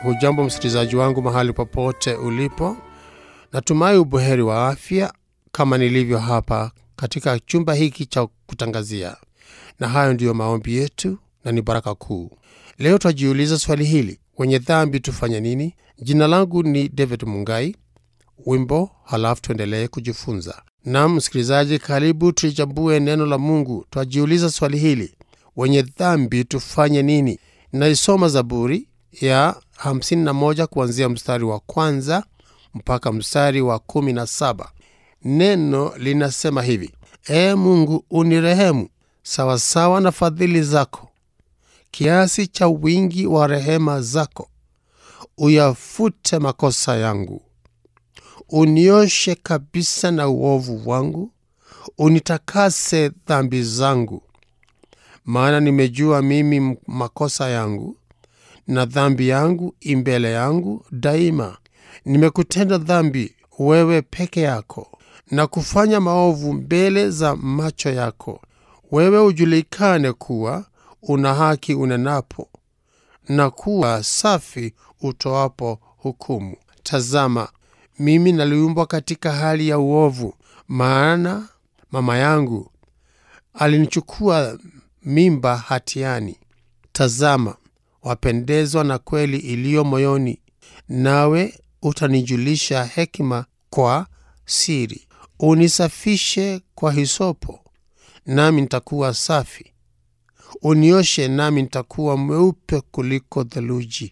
Hujambo msikilizaji wangu mahali popote ulipo, natumai ubuheri wa afya kama nilivyo hapa katika chumba hiki cha kutangazia, na hayo ndiyo maombi yetu na ni baraka kuu. Leo twajiuliza swali hili, wenye dhambi tufanye nini? Jina langu ni David Mungai. Wimbo halafu tuendelee kujifunza. Nam msikilizaji, karibu tulichambue neno la Mungu. Twajiuliza swali hili, wenye dhambi tufanye nini? Naisoma Zaburi ya 51 kuanzia mstari wa kwanza mpaka mstari wa 17. Neno linasema hivi: Ee Mungu, unirehemu sawasawa na fadhili zako, kiasi cha wingi wa rehema zako, uyafute makosa yangu, unioshe kabisa na uovu wangu, unitakase dhambi zangu. Maana nimejua mimi makosa yangu, na dhambi yangu imbele yangu daima. Nimekutenda dhambi wewe peke yako, na kufanya maovu mbele za macho yako. Wewe ujulikane kuwa una haki unenapo, na kuwa safi utoapo hukumu. Tazama, mimi naliumbwa katika hali ya uovu, maana mama yangu alinichukua mimba hatiani. Tazama, wapendezwa na kweli iliyo moyoni, nawe utanijulisha hekima kwa siri. Unisafishe kwa hisopo, nami nitakuwa safi; unioshe, nami nitakuwa mweupe kuliko theluji.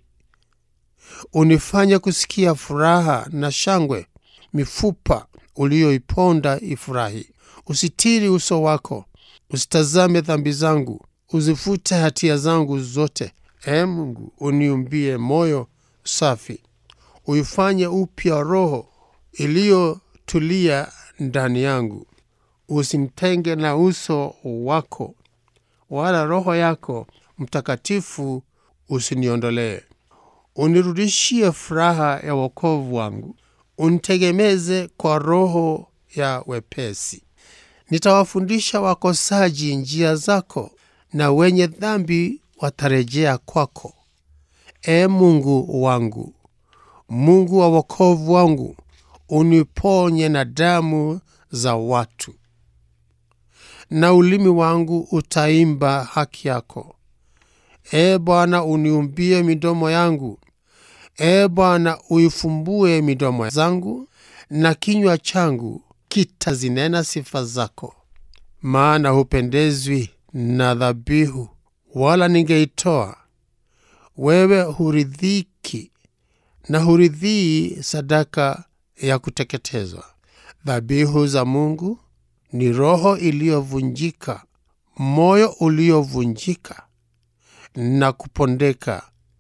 Unifanye kusikia furaha na shangwe, mifupa uliyoiponda ifurahi. Usitiri uso wako, usitazame dhambi zangu, uzifute hatia zangu zote. Ee Mungu, uniumbie moyo safi, uifanye upya roho iliyotulia ndani yangu. Usinitenge na uso wako, wala Roho yako Mtakatifu usiniondolee. Unirudishie furaha ya wokovu wangu, unitegemeze kwa roho ya wepesi. Nitawafundisha wakosaji njia zako, na wenye dhambi watarejea kwako. Ee Mungu wangu, Mungu wa wokovu wangu, uniponye na damu za watu, na ulimi wangu utaimba haki yako. Ee Bwana, uniumbie midomo yangu. Ee Bwana, uifumbue midomo zangu, na kinywa changu kitazinena sifa zako. Maana hupendezwi na dhabihu, wala ningeitoa. Wewe huridhiki na huridhii sadaka ya kuteketezwa. Dhabihu za Mungu ni roho iliyovunjika, moyo uliovunjika na kupondeka.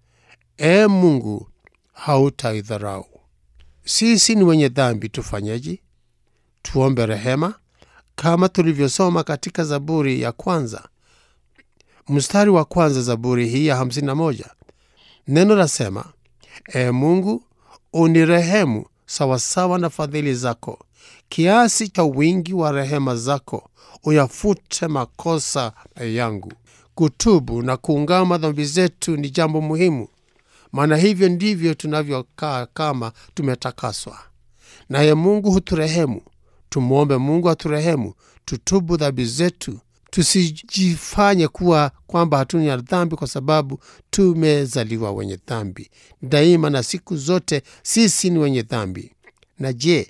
Ee Mungu, hautaidharau. Sisi ni wenye dhambi, tufanyeje? Tuombe rehema kama tulivyosoma katika Zaburi ya kwanza mstari wa kwanza, Zaburi hii ya 51. Neno lasema, Ee Mungu, unirehemu sawasawa na fadhili zako, kiasi cha wingi wa rehema zako, uyafute makosa yangu. Kutubu na kuungama dhambi zetu ni jambo muhimu, maana hivyo ndivyo tunavyokaa kama tumetakaswa naye. Mungu huturehemu. Tumwombe Mungu aturehemu, tutubu dhambi zetu, tusijifanye kuwa kwamba hatuna dhambi, kwa sababu tumezaliwa wenye dhambi daima na siku zote. Sisi ni wenye dhambi. Na je,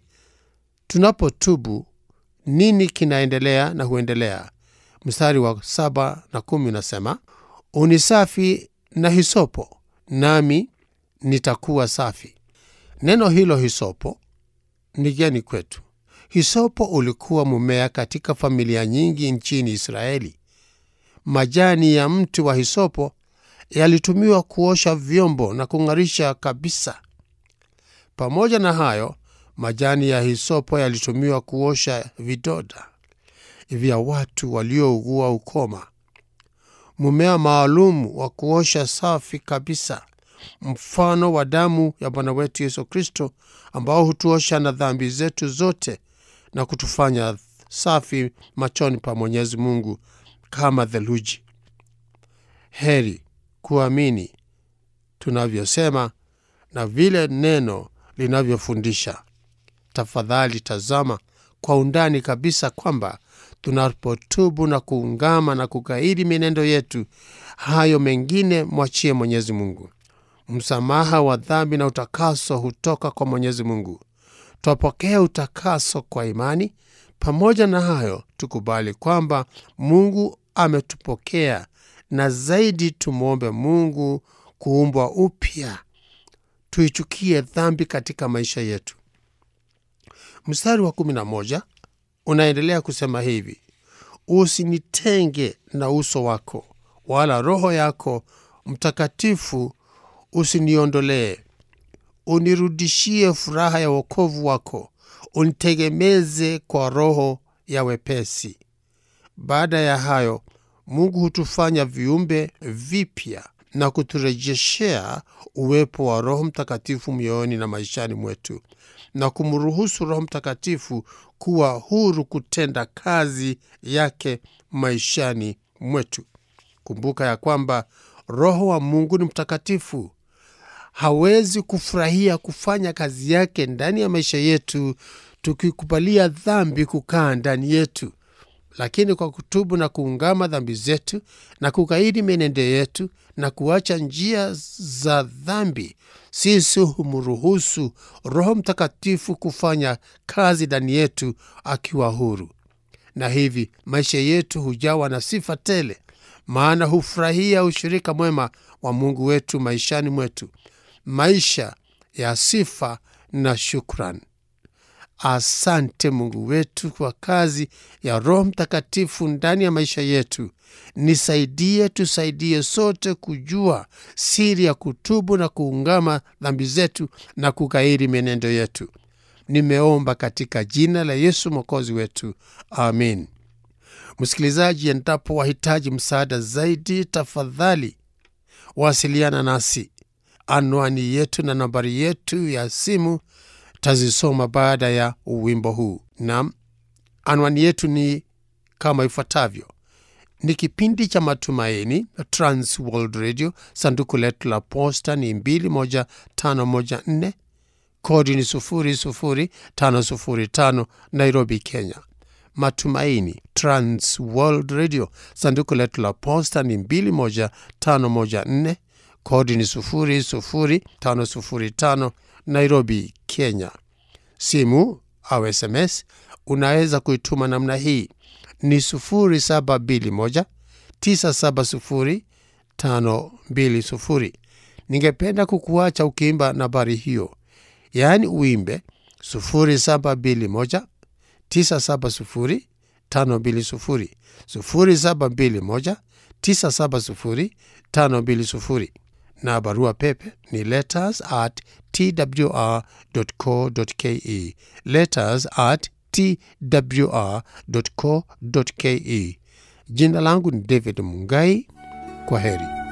tunapotubu nini kinaendelea na huendelea? Mstari wa saba na kumi unasema unisafi na hisopo, nami nitakuwa safi. Neno hilo hisopo ni geni kwetu. Hisopo ulikuwa mmea katika familia nyingi nchini Israeli. Majani ya mti wa hisopo yalitumiwa kuosha vyombo na kung'arisha kabisa. Pamoja na hayo, majani ya hisopo yalitumiwa kuosha vidonda vya watu waliougua ukoma. Mmea maalum wa kuosha safi kabisa, mfano wa damu ya Bwana wetu Yesu Kristo, ambao hutuosha na dhambi zetu zote na kutufanya safi machoni pa Mwenyezi Mungu kama theluji. Heri kuamini tunavyosema na vile neno linavyofundisha. Tafadhali tazama kwa undani kabisa kwamba tunapotubu na kuungama na kukaidi mienendo yetu, hayo mengine mwachie Mwenyezi Mungu. Msamaha wa dhambi na utakaso hutoka kwa Mwenyezi Mungu. Twapokea utakaso kwa imani. Pamoja na hayo, tukubali kwamba Mungu ametupokea, na zaidi tumwombe Mungu kuumbwa upya, tuichukie dhambi katika maisha yetu. Mstari wa kumi na moja unaendelea kusema hivi: usinitenge na uso wako, wala Roho yako Mtakatifu usiniondolee. Unirudishie furaha ya wokovu wako, unitegemeze kwa roho ya wepesi. Baada ya hayo, Mungu hutufanya viumbe vipya na kuturejeshea uwepo wa Roho Mtakatifu mioyoni na maishani mwetu na kumruhusu Roho Mtakatifu kuwa huru kutenda kazi yake maishani mwetu. Kumbuka ya kwamba Roho wa Mungu ni mtakatifu. Hawezi kufurahia kufanya kazi yake ndani ya maisha yetu tukikubalia dhambi kukaa ndani yetu. Lakini kwa kutubu na kuungama dhambi zetu na kukaidi mienendo yetu na kuacha njia za dhambi, sisi humruhusu Roho Mtakatifu kufanya kazi ndani yetu akiwa huru, na hivi maisha yetu hujawa na sifa tele, maana hufurahia ushirika mwema wa Mungu wetu maishani mwetu, maisha ya sifa na shukran. Asante Mungu wetu kwa kazi ya Roho Mtakatifu ndani ya maisha yetu. Nisaidie, tusaidie sote kujua siri ya kutubu na kuungama dhambi zetu na kukairi mienendo yetu. Nimeomba katika jina la Yesu mwokozi wetu, amin. Msikilizaji, endapo wahitaji msaada zaidi, tafadhali wasiliana nasi. Anwani yetu na nambari yetu ya simu tazisoma baada ya wimbo huu. Nam, anwani yetu ni kama ifuatavyo: ni kipindi cha Matumaini, Trans World Radio. Sanduku letu la posta ni 21514 kodi ni 00505 Nairobi, Kenya. Matumaini, Trans World Radio. Sanduku letu la posta ni 21514 kodi ni 00505 Nairobi, Kenya. Simu au SMS unaweza kuituma namna hii ni 0721 970 520. Ningependa kukuacha ukiimba nambari hiyo, yaani uimbe 0721 970 520, 0721 970 520 na barua pepe ni letters at twr.co.ke, letters at twr.co.ke. Jina langu ni David Mungai. Kwa heri.